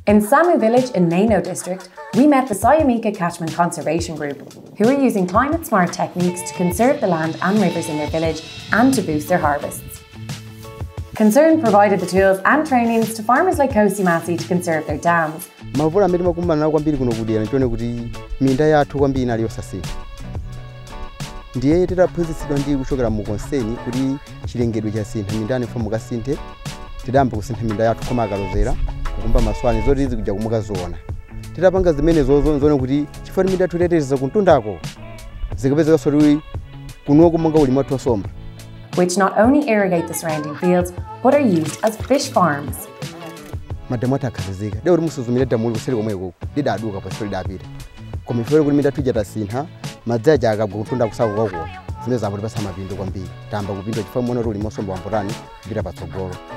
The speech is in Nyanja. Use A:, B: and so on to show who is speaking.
A: In Samu village in Nano district, we met the Sayamika Catchment Conservation Group, who are using climate smart techniques to conserve the land and rivers in their village and to boost their harvests. Concern provided the tools and trainings to farmers like Kosimasi to conserve their dams,
B: mavulo amene timakumana nawo kwambiri kuno kudera nchone kuti minda yathu kwambiri inali yosasintha ndiye titaphunzitsidwa ndi kuchokera mu konseni kuti chilengedwe chasintha mindani fo mukasinthe tidayamba kusintha minda yathu koma akalozera kukumba maswani zoti izi kuja kumukaziona titapanga zimenezo zone kuti chifukwa minda yathu iteteza kuntundako zikapezeka soti kunuko monga ulimi wathu wasomba
A: which not only irrigate the surrounding fields but are used as fish farms.
B: madamu athu akhazikika lero musuzumira damu uli kuseri komweko lidaduka pa sifo lidapita koma ifere kuti minda tuja tasintha madzi aja akabwa kutunda kusako kwakuwa zimene zapoti pasa mapindo kwambiri tamba kupindwa chifukwa mona kuti ulimi wasomba wambotani kupita patsogolo